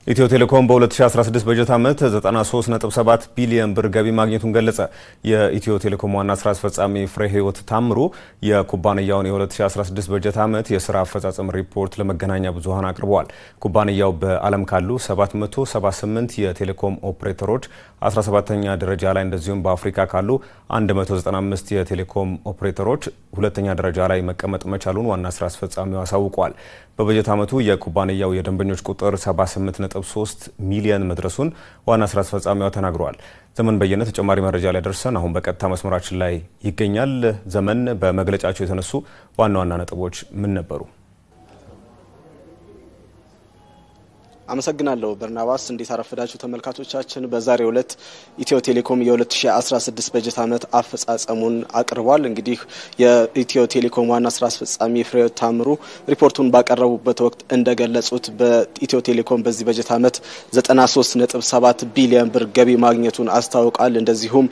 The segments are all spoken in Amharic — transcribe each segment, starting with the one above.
ኢትዮ ቴሌኮም በ2016 በጀት ዓመት 93.7 ቢሊዮን ብር ገቢ ማግኘቱን ገለጸ። የኢትዮ ቴሌኮም ዋና ስራ አስፈጻሚ ፍሬ ህይወት ታምሩ የኩባንያውን የ2016 በጀት ዓመት የስራ አፈጻጸም ሪፖርት ለመገናኛ ብዙኃን አቅርበዋል። ኩባንያው በዓለም ካሉ 778 የቴሌኮም ኦፕሬተሮች 17ኛ ደረጃ ላይ እንደዚሁም በአፍሪካ ካሉ 195 የቴሌኮም ኦፕሬተሮች ሁለተኛ ደረጃ ላይ መቀመጥ መቻሉን ዋና ስራ አስፈጻሚው አሳውቀዋል። በበጀት ዓመቱ የኩባንያው የደንበኞች ቁጥር 78.3 ሚሊዮን መድረሱን ዋና ስራ አስፈጻሚዋ ተናግረዋል። ዘመን በየነ ተጨማሪ መረጃ ላይ ደርሰን አሁን በቀጥታ መስመራችን ላይ ይገኛል። ዘመን፣ በመግለጫቸው የተነሱ ዋና ዋና ነጥቦች ምን ነበሩ? አመሰግናለሁ በርናባስ። እንዴት አረፈዳችሁ ተመልካቾቻችን። በዛሬው ዕለት ኢትዮ ቴሌኮም የ2016 በጀት ዓመት አፈጻጸሙን አቅርቧል። እንግዲህ የኢትዮ ቴሌኮም ዋና ስራ አስፈጻሚ ፍሬሕይወት ታምሩ ሪፖርቱን ባቀረቡበት ወቅት እንደገለጹት በኢትዮ ቴሌኮም በዚህ በጀት ዓመት 93.7 ቢሊዮን ብር ገቢ ማግኘቱን አስታውቃል። እንደዚሁም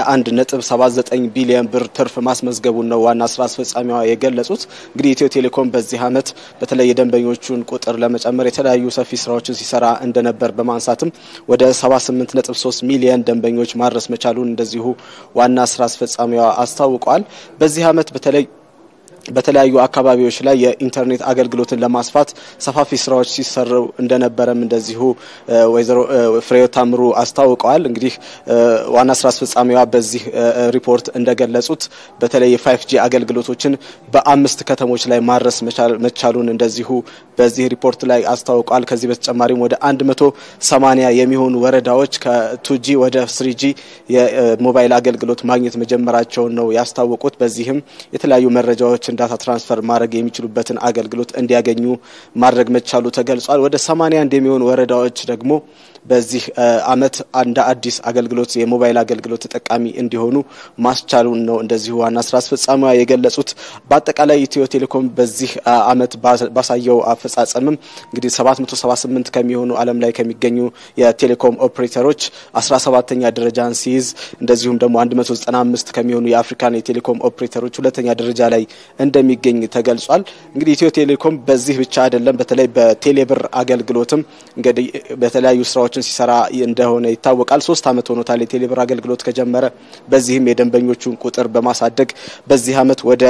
21.79 ቢሊዮን ብር ትርፍ ማስመዝገቡን ነው ዋና ስራ አስፈጻሚዋ የገለጹት። እንግዲህ ኢትዮ ቴሌኮም በዚህ ዓመት በተለይ የደንበኞቹን ቁጥር ለመጨመር የተለያዩ ሰፊ ስራዎች ስራዎችን ሲሰራ እንደነበር በማንሳትም ወደ 78.3 ሚሊዮን ደንበኞች ማድረስ መቻሉን እንደዚሁ ዋና ስራ አስፈጻሚዋ አስታውቀዋል። በዚህ ዓመት በተለይ በተለያዩ አካባቢዎች ላይ የኢንተርኔት አገልግሎትን ለማስፋት ሰፋፊ ስራዎች ሲሰሩ እንደነበረም እንደዚሁ ወይዘሮ ፍሬሕይወት ታምሩ አስታውቀዋል። እንግዲህ ዋና ስራ አስፈጻሚዋ በዚህ ሪፖርት እንደገለጹት በተለይ የፋይቭ ጂ አገልግሎቶችን በአምስት ከተሞች ላይ ማድረስ መቻሉን እንደዚሁ በዚህ ሪፖርት ላይ አስታውቀዋል። ከዚህ በተጨማሪም ወደ አንድ መቶ ሰማኒያ የሚሆኑ ወረዳዎች ከቱጂ ወደ ስሪጂ የሞባይል አገልግሎት ማግኘት መጀመራቸውን ነው ያስታወቁት። በዚህም የተለያዩ መረጃዎች ዳታ ትራንስፈር ማድረግ የሚችሉበትን አገልግሎት እንዲያገኙ ማድረግ መቻሉ ተገልጿል። ወደ 81 የሚሆኑ ወረዳዎች ደግሞ በዚህ ዓመት እንደ አዲስ አገልግሎት የሞባይል አገልግሎት ተጠቃሚ እንዲሆኑ ማስቻሉን ነው እንደዚሁ ዋና ስራ አስፈጻሚዋ የገለጹት። በአጠቃላይ ኢትዮ ቴሌኮም በዚህ ዓመት ባሳየው አፈጻጸምም እንግዲህ 778 ከሚሆኑ ዓለም ላይ ከሚገኙ የቴሌኮም ኦፕሬተሮች 17ተኛ ደረጃን ሲይዝ እንደዚሁም ደግሞ 195 ከሚሆኑ የአፍሪካን የቴሌኮም ኦፕሬተሮች ሁለተኛ ደረጃ ላይ እንደሚገኝ ተገልጿል። እንግዲህ ኢትዮ ቴሌኮም በዚህ ብቻ አይደለም። በተለይ በቴሌብር አገልግሎትም እንግዲህ በተለያዩ ስራዎችን ሲሰራ እንደሆነ ይታወቃል። ሶስት ዓመት ሆኖታል የቴሌብር አገልግሎት ከጀመረ። በዚህም የደንበኞቹን ቁጥር በማሳደግ በዚህ ዓመት ወደ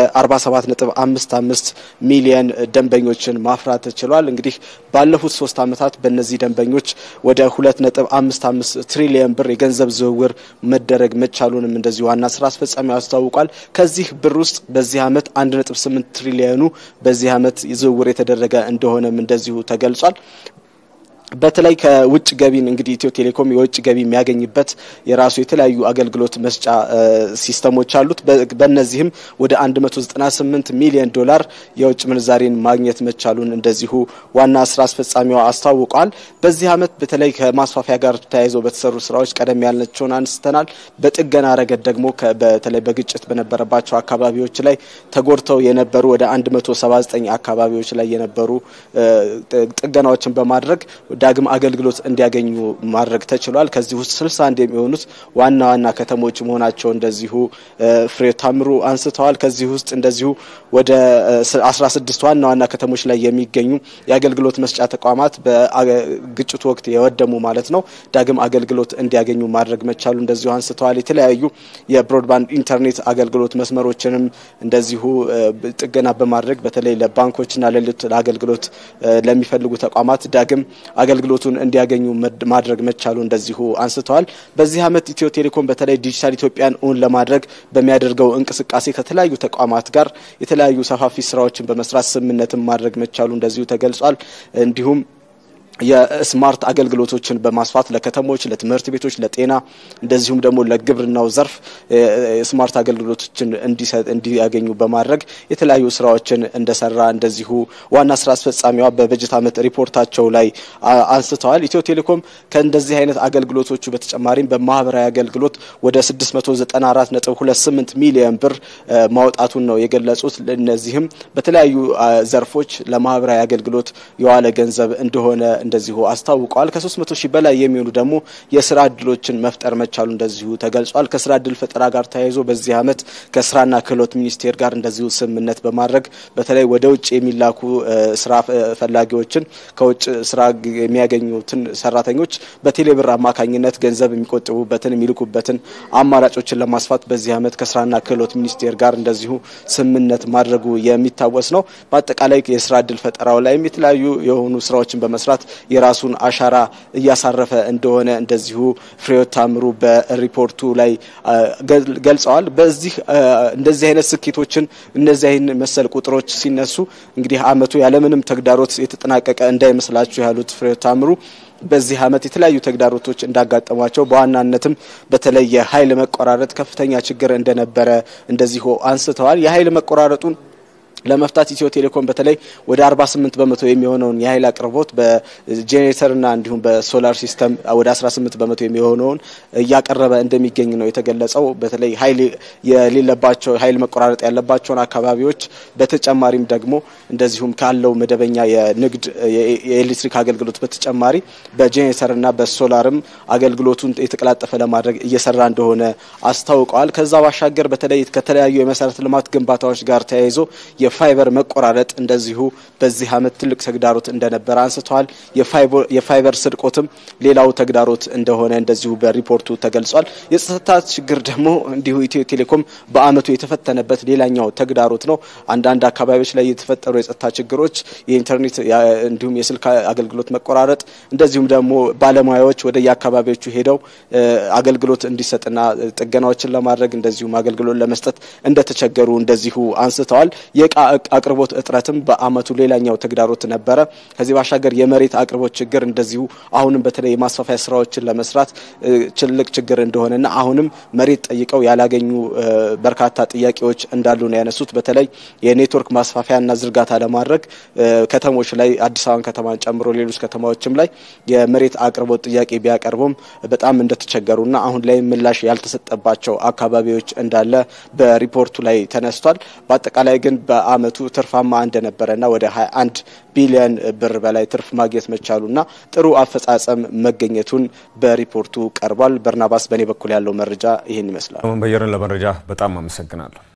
47.55 ሚሊየን ደንበኞችን ማፍራት ችሏል። እንግዲህ ባለፉት ሶስት ዓመታት በእነዚህ ደንበኞች ወደ 2.55 ትሪሊየን ብር የገንዘብ ዝውውር መደረግ መቻሉንም እንደዚሁ ዋና ስራ አስፈጻሚው አስታውቋል። ከዚህ ብር ውስጥ በዚህ ዓመት 1.8 ትሪሊየኑ በዚህ ዓመት ዝውውር የተደረገ እንደሆነም እንደዚሁ ተገልጿል። በተለይ ከውጭ ገቢን እንግዲህ ኢትዮ ቴሌኮም የውጭ ገቢ የሚያገኝበት የራሱ የተለያዩ አገልግሎት መስጫ ሲስተሞች አሉት። በእነዚህም ወደ 198 ሚሊዮን ዶላር የውጭ ምንዛሬን ማግኘት መቻሉን እንደዚሁ ዋና ስራ አስፈጻሚዋ አስታውቀዋል። በዚህ ዓመት በተለይ ከማስፋፊያ ጋር ተያይዘው በተሰሩ ስራዎች ቀደም ያልናቸውን አንስተናል። በጥገና ረገድ ደግሞ በተለይ በግጭት በነበረባቸው አካባቢዎች ላይ ተጎድተው የነበሩ ወደ 179 አካባቢዎች ላይ የነበሩ ጥገናዎችን በማድረግ ዳግም አገልግሎት እንዲያገኙ ማድረግ ተችሏል። ከዚህ ውስጥ 61 የሚሆኑት ዋና ዋና ከተሞች መሆናቸው እንደዚሁ ፍሬሕይወት ታምሩ አንስተዋል። ከዚህ ውስጥ እንደዚሁ ወደ 16 ዋና ዋና ከተሞች ላይ የሚገኙ የአገልግሎት መስጫ ተቋማት በግጭቱ ወቅት የወደሙ ማለት ነው ዳግም አገልግሎት እንዲያገኙ ማድረግ መቻሉ እንደዚሁ አንስተዋል። የተለያዩ የብሮድባንድ ኢንተርኔት አገልግሎት መስመሮችንም እንደዚሁ ጥገና በማድረግ በተለይ ለባንኮችና ለሌሎች ለአገልግሎት ለሚፈልጉ ተቋማት ዳግም አገልግሎቱን እንዲያገኙ ማድረግ መቻሉ እንደዚሁ አንስተዋል። በዚህ ዓመት ኢትዮ ቴሌኮም በተለይ ዲጂታል ኢትዮጵያን እውን ለማድረግ በሚያደርገው እንቅስቃሴ ከተለያዩ ተቋማት ጋር የተለያዩ ሰፋፊ ስራዎችን በመስራት ስምምነትን ማድረግ መቻሉ እንደዚሁ ተገልጿል። እንዲሁም የስማርት አገልግሎቶችን በማስፋት ለከተሞች፣ ለትምህርት ቤቶች፣ ለጤና እንደዚሁም ደግሞ ለግብርናው ዘርፍ ስማርት አገልግሎቶችን እንዲያገኙ በማድረግ የተለያዩ ስራዎችን እንደሰራ እንደዚሁ ዋና ስራ አስፈጻሚዋ በበጀት ዓመት ሪፖርታቸው ላይ አንስተዋል። ኢትዮ ቴሌኮም ከእንደዚህ አይነት አገልግሎቶቹ በተጨማሪም በማህበራዊ አገልግሎት ወደ 694.28 ሚሊዮን ብር ማውጣቱን ነው የገለጹት። እነዚህም በተለያዩ ዘርፎች ለማህበራዊ አገልግሎት የዋለ ገንዘብ እንደሆነ እንደዚሁ አስታውቀዋል። ከ300 ሺህ በላይ የሚሆኑ ደግሞ የስራ እድሎችን መፍጠር መቻሉ እንደዚሁ ተገልጿል። ከስራ እድል ፈጠራ ጋር ተያይዞ በዚህ ዓመት ከስራና ክህሎት ሚኒስቴር ጋር እንደዚሁ ስምምነት በማድረግ በተለይ ወደ ውጭ የሚላኩ ስራ ፈላጊዎችን ከውጭ ስራ የሚያገኙትን ሰራተኞች በቴሌብር አማካኝነት ገንዘብ የሚቆጥቡበትን የሚልኩበትን አማራጮችን ለማስፋት በዚህ ዓመት ከስራና ክህሎት ሚኒስቴር ጋር እንደዚሁ ስምምነት ማድረጉ የሚታወስ ነው። በአጠቃላይ የስራ እድል ፈጠራው ላይም የተለያዩ የሆኑ ስራዎችን በመስራት የራሱን አሻራ እያሳረፈ እንደሆነ እንደዚሁ ፍሬሕይወት ታምሩ በሪፖርቱ ላይ ገልጸዋል። በዚህ እንደዚህ አይነት ስኬቶችን እነዚህ አይነት መሰል ቁጥሮች ሲነሱ እንግዲህ ዓመቱ ያለምንም ተግዳሮት የተጠናቀቀ እንዳይመስላችሁ ያሉት ፍሬሕይወት ታምሩ በዚህ ዓመት የተለያዩ ተግዳሮቶች እንዳጋጠሟቸው በዋናነትም በተለይ የኃይል መቆራረጥ ከፍተኛ ችግር እንደነበረ እንደዚሁ አንስተዋል። የኃይል መቆራረጡን ለመፍታት ኢትዮ ቴሌኮም በተለይ ወደ 48 በመቶ የሚሆነውን የኃይል አቅርቦት በጄኔሬተርና እንዲሁም በሶላር ሲስተም ወደ 18 በመቶ የሚሆነውን እያቀረበ እንደሚገኝ ነው የተገለጸው። በተለይ ኃይል የሌለባቸው ኃይል መቆራረጥ ያለባቸውን አካባቢዎች በተጨማሪም ደግሞ እንደዚሁም ካለው መደበኛ የንግድ የኤሌክትሪክ አገልግሎት በተጨማሪ በጄኔሬተርና በሶላርም አገልግሎቱን የተቀላጠፈ ለማድረግ እየሰራ እንደሆነ አስታውቀዋል። ከዛ ባሻገር በተለይ ከተለያዩ የመሰረተ ልማት ግንባታዎች ጋር ተያይዞ የፋይበር መቆራረጥ እንደዚሁ በዚህ ዓመት ትልቅ ተግዳሮት እንደነበረ አንስተዋል። የፋይበር ስርቆትም ሌላው ተግዳሮት እንደሆነ እንደዚሁ በሪፖርቱ ተገልጿል። የጸጥታ ችግር ደግሞ እንዲሁ ኢትዮ ቴሌኮም በዓመቱ የተፈተነበት ሌላኛው ተግዳሮት ነው። አንዳንድ አካባቢዎች ላይ የተፈጠሩ የጸጥታ ችግሮች የኢንተርኔት እንዲሁም የስልክ አገልግሎት መቆራረጥ እንደዚሁም ደግሞ ባለሙያዎች ወደ የአካባቢዎቹ ሄደው አገልግሎት እንዲሰጥና ጥገናዎችን ለማድረግ እንደዚሁም አገልግሎት ለመስጠት እንደተቸገሩ እንደዚሁ አንስተዋል። የእቃ አቅርቦት እጥረትም በዓመቱ ሌላኛው ተግዳሮት ነበረ። ከዚህ ባሻገር የመሬት አቅርቦት ችግር እንደዚሁ አሁንም በተለይ የማስፋፊያ ስራዎችን ለመስራት ትልቅ ችግር እንደሆነና አሁንም መሬት ጠይቀው ያላገኙ በርካታ ጥያቄዎች እንዳሉ ነው ያነሱት። በተለይ የኔትወርክ ማስፋፊያና ዝርጋታ ለማድረግ ከተሞች ላይ አዲስ አበባን ከተማን ጨምሮ ሌሎች ከተማዎችም ላይ የመሬት አቅርቦት ጥያቄ ቢያቀርቡም በጣም እንደተቸገሩና አሁን ላይ ምላሽ ያልተሰጠባቸው አካባቢዎች እንዳለ በሪፖርቱ ላይ ተነስቷል። በአጠቃላይ ግን በዓመቱ ትርፋማ እንደነበረና ወደ 21 ቢሊዮን ብር በላይ ትርፍ ማግኘት መቻሉና ጥሩ አፈጻጸም መገኘቱን በሪፖርቱ ቀርቧል። በርናባስ፣ በእኔ በኩል ያለው መረጃ ይህን ይመስላል። በየረን ለመረጃ በጣም አመሰግናለሁ።